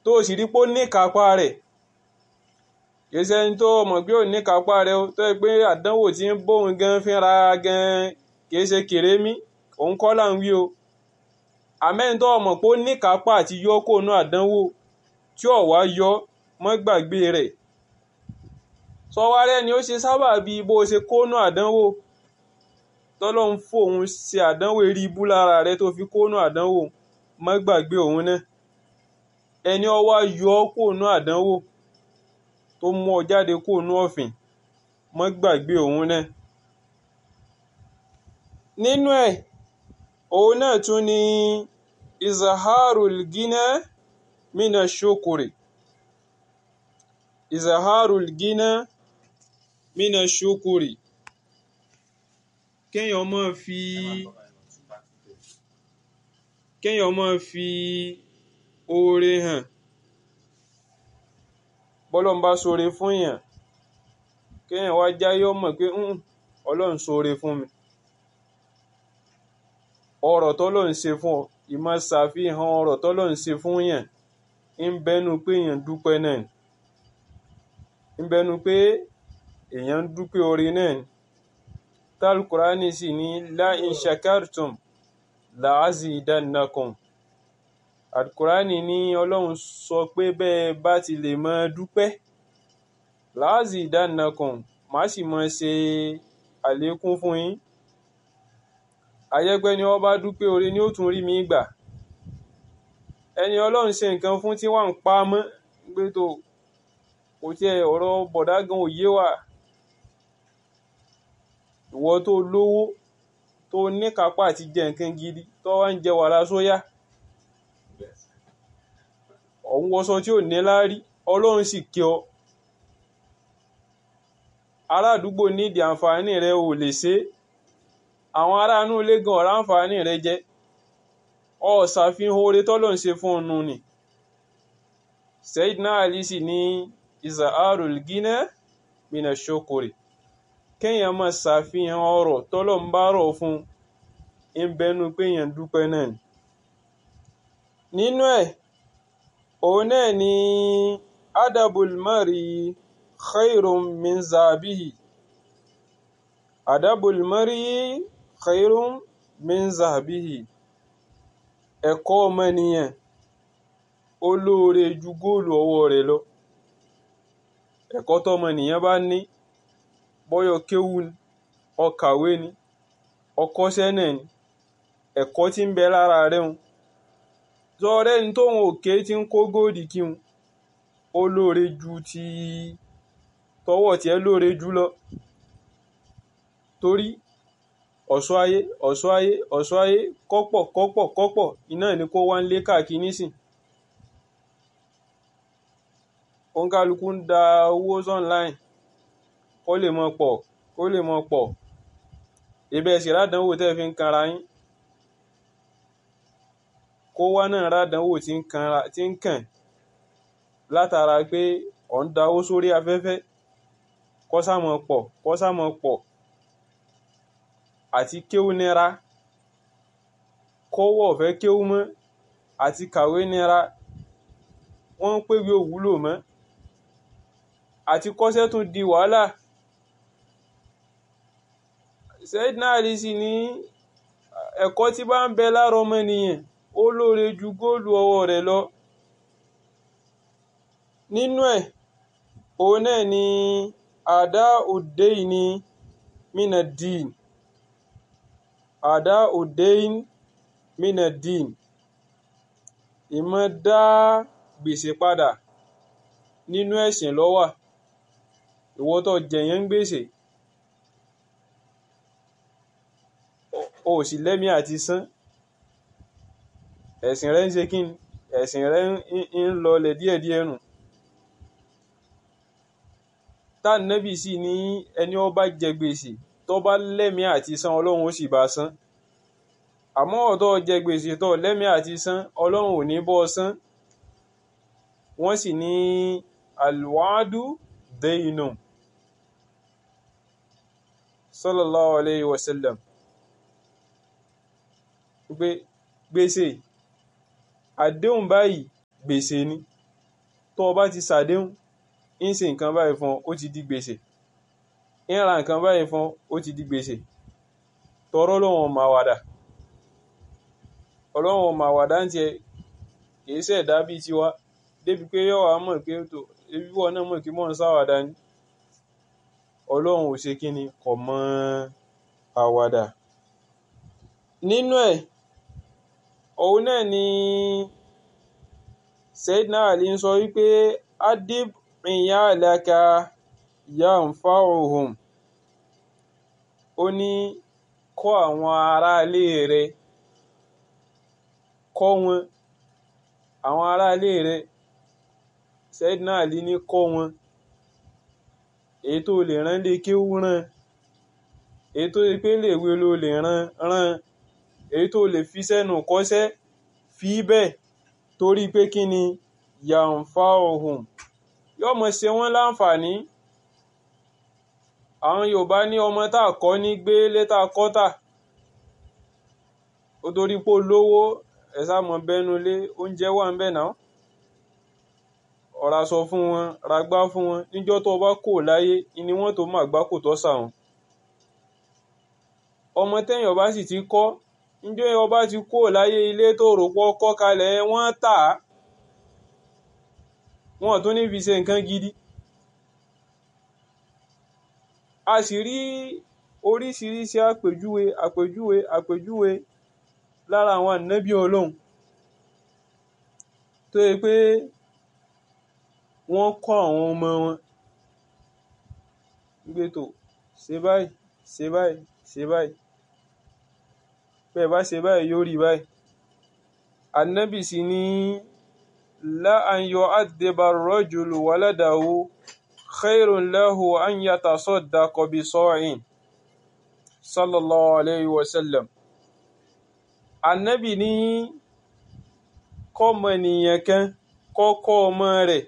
tó sì rí pé ó ní kápá rẹ̀ kìí ṣe ẹni tó mọ̀ pé ò ní kápá rẹ̀ tó yẹ pé àdánwò tí ń bóun gan fínra gan kìí ṣe kèrémí òun kọ́ là ń wí o àmẹ́ni tó mọ̀ pé ó ní kápá àti yọ kó nú àdánwò tí ò wá yọ mọ́ gbàgbé rẹ̀ sọwárẹ́ ni ó ṣe sábà bí bó ṣe kó nú àdánwò tọ́lọ́hún fòun ṣe àdánwò eré ibú lára rẹ tó fi kó nú àdánwò mọ́ gbàgbé òun náà ẹni ó wá yọ kó nú àdánwò tó mú ọ jáde kó nú ọ̀fìn mọ́ gbàgbé òun náà nínú ẹ̀ òun náà tún ni izaharul gina mina shukuri izaharul gina mina shukuri kéèyàn máa fi kéèyàn máa fi oore hàn bọ́lọ́n bá ṣoore fún yàn kéèyàn wá jáyé ọmọ pé ọlọ́run ṣoore fún mi ọ̀rọ̀ tọ́lọ́run ṣe fún ọ ìmọ̀ ṣàfihàn ọ̀rọ̀ tọ́lọ́run ṣe fún yàn ń bẹnu pé èèyàn dúpẹ́ náà ń bẹnu pé èèyàn dúpẹ́ oore náà ni talkurani sì ní la in shakartum la azidannakum alkurani ní ọlọ́run sọ pé bẹ́ẹ̀ bá ti lè máa dúpẹ́ la azidannakum má sì máa ṣe àlékún fún yín ayẹ́pẹ́ ni wọ́n bá dúpẹ́ oore ni ó tún rí mi gbà ẹni ọlọ́run ṣe nǹkan fún tí wọ́n ń pa mọ́ gbé tó kò tiẹ̀ ọ̀rọ̀ bọ̀dá gan òye wà ìwọ tó lówó tó níkápá àti jẹ nǹkan gidi tó wá ń jẹ wàrà sóyà ọ̀hún wọṣọ tí ò ní láárí ọlọ́run sì kí ọ ará àdúgbò nídìí àǹfààní rẹ ò lè ṣe é àwọn ará inú ilé gan ọ̀rá àǹfààní rẹ jẹ́ ọ ṣàfihàn oore tọ́lọ̀ ń ṣe fún ọ̀nù ni Sayyidina Ali sì ní izaharul gina mina shukuri kéèyàn máa ṣàfihàn ọrọ̀ tọ́lọ̀ ń bá rọ̀ fún ń bẹnu pé èèyàn dúpẹ́ náà ni nínú ẹ̀ òun náà ni adabul mari khairun min zabihi adabul mari khairun min zabihi ẹ̀kọ́ ọmọnìyàn ó lóore ju góòlù ọwọ́ rẹ̀ lọ ẹ̀kọ́ tọmọnìyàn bá ní bọ́yọ̀ kéwú ni ọkàwé ni ọkọ́ṣẹ́ náà ni ẹ̀kọ́ tí ń bẹ lára rẹ̀ ń zọrẹ́ ní tóun òkè tí ń kó góòdì kí n ó lóore ju ti tọwọ́ tiẹ̀ lóore jù lọ torí ọ̀ṣọ́ ayé ọ̀ṣọ́ ayé ọ̀ṣọ́ ayé kọ́pọ̀ kọ́pọ̀ kọ́pọ̀ iná ní kó wá ń lé káàkiri nísìn òǹkálukú ń da owó online kó lè mọ pọ̀ kó lè mọ pọ̀ ibẹ̀ sì rádánwò tẹ́ fi ń kanra yín kó wá náà rádánwò tí ń kanra tí ń kàn látara pé ọ̀ ń da owó sórí afẹ́fẹ́ kó sá mọ pọ̀ kó sá mọ pọ̀ àti kéwú nira kọ́wọ́ ọ̀fẹ́ kéwú mọ́ àti kàwé nira wọ́n ń pèwé òwúlò mọ́ àti kọ́ṣẹ́ tún di wàhálà Sayyidina Ali sì ní ẹ̀kọ́ tí bá ń bẹ lára ọmọnìyàn ó lóore ju góòlù ọwọ́ rẹ̀ lọ nínú ẹ̀ òun náà ni àdá òde ìní mínà dín àdá òdein minadin ìmọ̀ dá gbèsè padà nínú ẹ̀sìn lọ́wà ìwọ tó jẹ̀yàn gbèsè o sì lẹ́mí àti san ẹ̀sìn rẹ̀ ń ṣe kí ẹ̀sìn rẹ̀ ń lọlẹ̀ díẹ̀díẹ̀ nù tá nẹ́bì sí ní ẹni ó bá jẹ gbèsè tó bá lẹ́mí àti san ọlọ́run ó sì bá san àmọ́ ọ̀tọ́ jẹ gbèsè tó lẹ́mí àti san ọlọ́run ò ní bọ́ san wọ́n sì ní alwadu deyinu sallallahu alayhi wa sallam pé gbèsè àdéhùn báyìí gbèsè ni tó o bá ti ṣàdéhùn ń ṣe nǹkan báyìí fún ọ ó ti di gbèsè ń ra nǹkan báyìí fún ọ ó ti di gbèsè tọrọ lọ́wọ́n máa wàdà ọlọ́wọ́n máa wàdà ń tiẹ̀ kìí ṣẹ̀dá bíi tiwa débi pé yọ̀ wá mọ̀ pé tó ebi wọn náà mọ̀ kí mò ń ṣàwàdà ni ọlọ́run ò ṣe kí ni kò mọ àwàdà nínú ẹ̀ òun náà ni Sayyidina Ali ń sọ wípé adib iyalaka yanfa'uhum ó ní kọ́ àwọn aráalé rẹ kọ́ wọn àwọn aráalé rẹ Sayyidina Ali ní kọ́ wọn èyí tó lè rán lé kéwú rán èyí tó lè pé léèwé ló lè rán rán èyí tó lè fi sẹ́nu kọ́ṣẹ́ fi bẹ́ẹ̀ torí pé kí ni yàǹfà ohun yóò mọ̀ ṣe wọ́n láǹfààní àwọn Yorùbá ní ọmọ tá a kọ́ ní gbé létà kọ́tà ó torí pé olówó ẹ̀sà mọ̀ bẹ́nu lé oúnjẹ wà ń bẹ̀ náà ọ̀rá sọ fún wọn ragbá fún wọn níjọ́ tó bá kò láyé ni wọ́n tó máa gbá kò tọ́ sàwọn ọmọ tẹ́yìn ọba sì ti kọ́ níjọ́ ọba ti kò láyé ilé tó rò pọ̀ kọ́ kalẹ̀ wọ́n tà á wọ́n tún ní fi ṣe nǹkan gidi a sì rí oríṣiríṣi àpèjúwe àpèjúwe àpèjúwe lára àwọn ànábì ọlọ́run tó yẹ pé wọ́n kọ́ àwọn ọmọ wọn gbé tó ṣe báyìí ṣe báyìí ṣe báyìí bẹ́ẹ̀ bá ṣe báyìí yóò rí báyìí ànábì sì ní la an yu'addiba ar-rajulu waladahu khairun lahu an yatasaddaqa bi sa'in sallallahu alayhi wa sallam ànábì ní kọ́mọ nìyẹn kan kọ́kọ́ ọmọ rẹ̀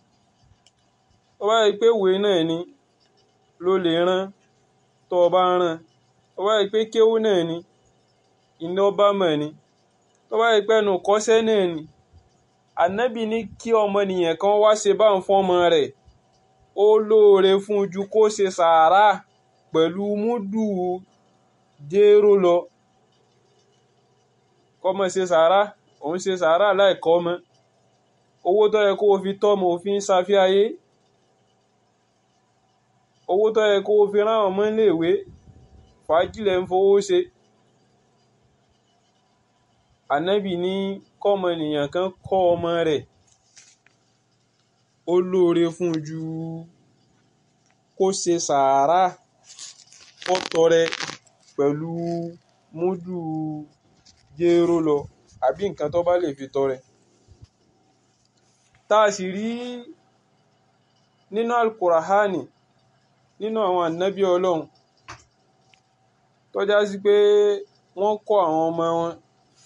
ó bá rí pé ìwé náà ni ló lè rán tó o bá rán ó bá rí pé kéwú náà ni iná bá mọ̀ ni tó bá rí pé ẹnu kọ́ṣẹ́ náà ni ànábì ní kí ọmọnìyàn kan wá ṣe bá ń fọ́mọ rẹ̀ ó lóore fún ju kó ṣe sàárà pẹ̀lú múdù jéró lọ kọ́mọ ṣe sàárà òun ṣe sàárà láìkọ́ ọmọ owó tó yẹ kó o fi tọ́mọ òfin ṣàfihàyé owó tó yẹ kó o fi rán ọmọ iléèwé fàájìlẹ̀ ń fowó ṣe ànábì ní kọ́mọnìyàn kan kọ́ ọmọ rẹ̀ ó lóore fún ju kó ṣe sàárà kó tọrẹ pẹ̀lú múdù jéró lọ àbí nǹkan tó bá lè fi tọrẹ tá a sì rí nínú alukurahani nínú àwọn ànábì ọlọ́run tó já sí pé wọ́n kọ́ àwọn ọmọ wọn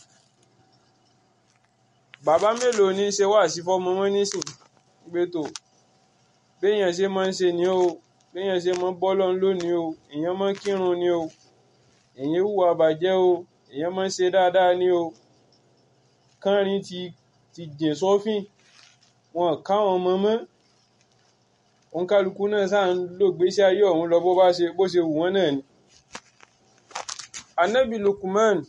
bàbá mélòó ní í ṣe wáàsí fọ́mọ wọn nísìn gbé tó béèyàn ṣe máa ń ṣe ni o béèyàn ṣe máa ń bọ́ lọ́n lónìí o èèyàn máa ń kírun ni o èèyàn hùwà bàjẹ́ o èèyàn máa ń ṣe dáadáa ni o kánrin ti ti jìn sọ́fìn wọn káwọn ọmọ mọ́ òǹkálukú náà sáà ń lò gbésí ayé ọ̀hún lọ bó bá ṣe bó ṣe wù wọ́n náà ni. Ànábì Lukman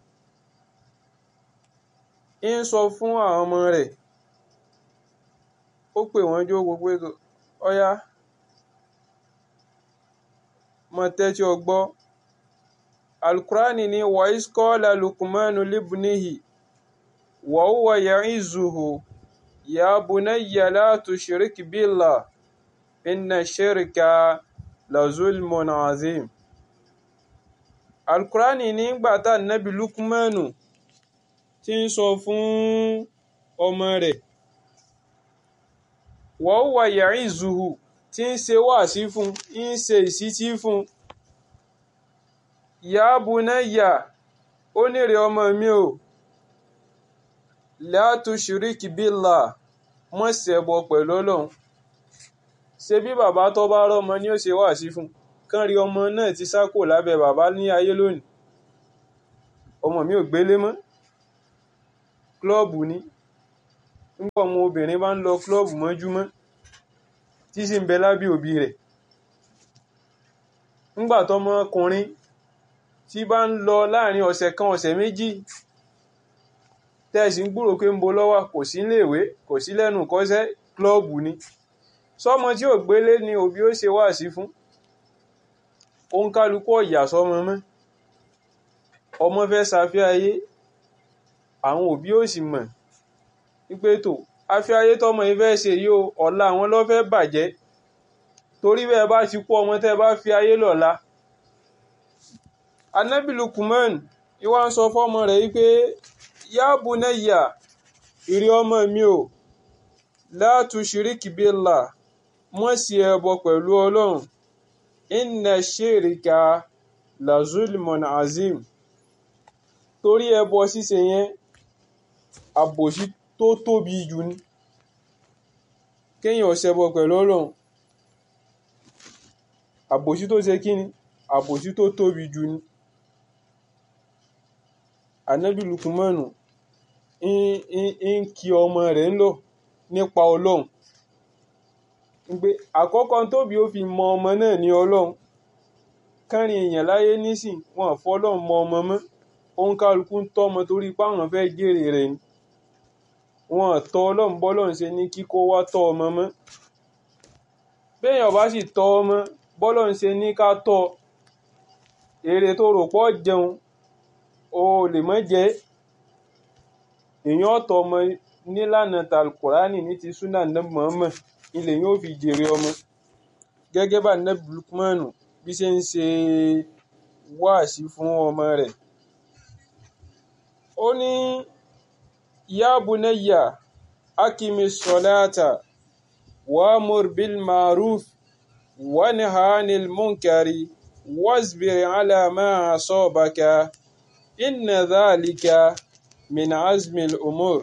ń sọ fún àwọn ọmọ rẹ̀ ó pè wọ́n jó gbogbo ètò ọ̀yá mọ tẹ́tí ọgbọ́ alukurani ni wa iskola Lukmanu libnihi wa huwa ya'izuhu ya bunayya la tushrik billah inna shirka la zulmun azim alukurani nígbà tá nàbí Lukmanu tí ń sọ fún ọmọ rẹ̀ wa huwa ya'izuhu tí ń ṣe wáàsí fún ń ṣe ìsítí fún ya bunayya ó nírè ọmọ mi o la tushrik billah mọ́ ṣẹbọ pẹ̀lú Ọlọ́run ṣe bí bàbá tó bá rọ́mọ ni ó ṣe wáàsí fún kán rí ọmọ náà ti sá kò lábẹ́ bàbá ní ayé lónìí ọmọ mi ò gbélé mọ́ klọ́ọ̀bù ni nígbà ọmọ obìnrin bá ń lọ klọ́ọ̀bù mọ́júmọ́ tí sì ń bẹ lábẹ́ òbí rẹ̀ nígbà tọmọkùnrin tí bá ń lọ láàrin ọ̀sẹ̀ kan ọ̀sẹ̀ méjì tẹ́ẹ̀sì ń gbúrò pé ń bo lọ́wọ́ kò sí iléèwé kò sí lẹ́nu kọ́sẹ́ klọ́ọ̀bù ni sọmọ tí ò gbélé ni òbí ó ṣe wá sí fún òun kálukú ọ̀yà sọmọ mọ́ ọmọ fẹ́ ṣàfihàn ayé àwọn òbí ò sì mọ̀ wípé tó afẹ́ ayé tọmọ yìí fẹ́ ṣe yìí o ọ̀la àwọn ló fẹ́ bàjẹ́ torí bẹ́ẹ̀ bá ti kú ọmọ tẹ́ bá fi ayé lọ́la Ànábì Lukman ìwà ń sọ fọ́mọ rẹ̀ wípé ya bunayya ìrí ọmọ mi o la tushrik billah mọ́ sí ẹbọ pẹ̀lú ọlọ́run inna shirka la zulmun azim torí ẹbọ ṣíṣe yẹn àbòsí tó tóbi jù ní kéèyàn ṣẹbọ pẹ̀lú ọlọ́run àbòsí tó ṣe kíni àbòsí tó tóbi jù ní Ànábì Lukumanu ń kí ọmọ rẹ̀ ń lọ nípa ọlọ́run pé àkọ́kọ́ tóbi ó fi mọ ọmọ náà ní ọlọ́run kẹrin èèyàn láyé nísìn wọn fọlọ́run mọ ọmọ mọ́ òun kálukú ń tọ́ ọmọ torí páwọn fẹ́ jèrè rẹ̀ ni wọn tọ́ ọlọ́run bọ́lọ́run ṣe ní kíkó wá tọ́ ọmọ mọ́ béèyàn bá sì tọ́ ọmọ bọ́lọ́run ṣe ní ká tọ́ èrè tó rò pọ̀ jẹun o lè mọ́ jẹ́ èèyàn ọ̀tọ̀ ọmọ nílànà tàlùkùránì ní ti súnà náà mọ̀ọ́mọ̀ ilẹ̀ yóò fi jèrè ọmọ gẹ́gẹ́ bá nẹ́bí Lukmanu bí ṣe ń ṣe wáàsí fún ọmọ rẹ̀ ó ní ya bunayya akimi salata wa'mur bil ma'ruf wanha 'anil munkari wasbir 'ala ma asabaka inna dhalika min azmil umur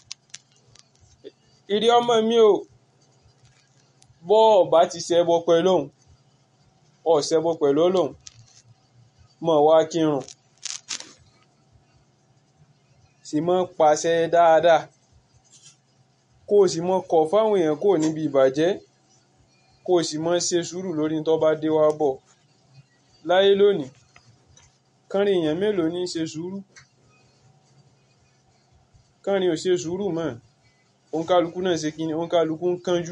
ìrí ọmọ mi o bọ́ ọba ti ṣẹbọ pẹ̀lú òun ọ ṣẹbọ pẹ̀lú Ọlọ́hun mọ̀ wá kírun sì mọ́ pàṣẹ dáadáa kó o sì mọ́ kọ̀ fáwọn èèyàn kó o níbi ìbàjẹ́ kó o sì mọ́ ṣe sùúrù lórí tó bá dé wá bọ̀ láyé lónìí kánrin èèyàn mélòó ní ṣe sùúrù kánrin ò ṣe sùúrù mọ́ òǹkálukú náà ṣe kíni òǹkálukú ń kánjú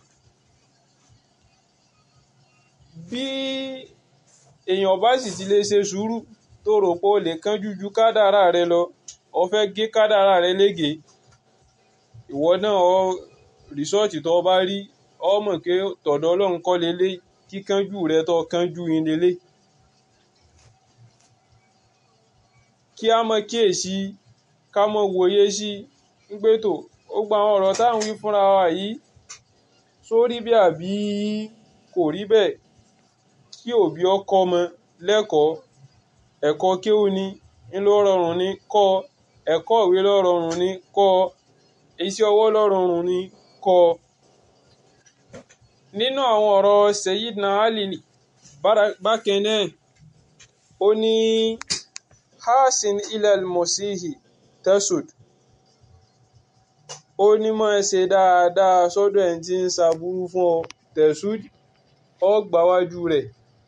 bí èèyàn bá sì ti lè ṣe sùúrù tó rò pé o lè kánjú ju kádàrá rẹ lọ o fẹ́ gé kádàrá rẹ lége ìwọ náà ọ rìsọ́ọ̀tì tó bá rí ọ mọ̀ pé tọ̀dọ̀ ọlọ́run kọ́ lélẹ̀ kíkánjú rẹ tó kánjú yín lélẹ̀ kí a mọ kíyèsí ká mọ wòye sí ń pé tó ó gba àwọn ọ̀rọ̀ táwọn wí fúnra wa yìí sórí bí àbí kò rí bẹ́ẹ̀ kí òbí ọkọ ọmọ lẹ́kọ̀ọ́ ẹ̀kọ́ kéwú ni ńlọ rọrùn ni kọ́ ẹ̀kọ́ ìwé ló rọrùn ni kọ́ iṣẹ́ ọwọ́ ló rọrùn ni kọ́ nínú àwọn ọ̀rọ̀ Sayyidina Ali bákan náà ó ní hasin ilal mosihi tesud ó ní máa ṣe dáadáa sọ́dọ̀ ẹni tí ń ṣaburú fún ọ tesud ọ gbáwájú rẹ̀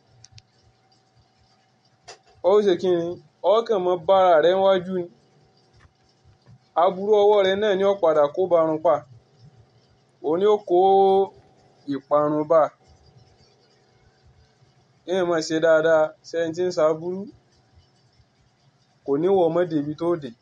ó ṣe kí ni ọkàn mọ́ bára rẹ̀ wájú ni aburú ọwọ́ rẹ̀ náà ni ó padà kó barun pa òun ni ó kó ìparun bá èèyàn máa ṣe dáadáa sẹ́ni tí ń ṣaburú kò ní wọ ọmọdé ibi tó dé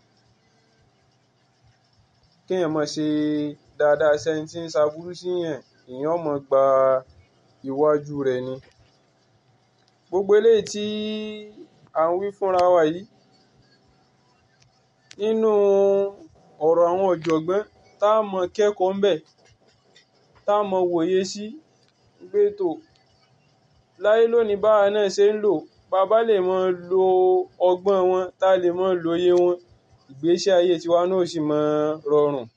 kéèyàn máa ṣe dáadáa sẹ́ni tí ń ṣaburú síyàn èèyàn máa gba iwájú rẹ̀ ni gbogbo eléyìí tí à ń wí fúnra wa yìí nínú ọ̀rọ̀ àwọn ọ̀jọ̀gbọ́n tá a mọ kẹ́kọ̀ọ́ ń bẹ̀ tá a mọ wòye sí gbé tó láyé lónìí báwa náà ṣe ń lò bàbá lè mọ lo ọgbọ́n wọn tá a lè mọ lóye wọn ìgbésí ayé tiwa náà sì mọ rọrùn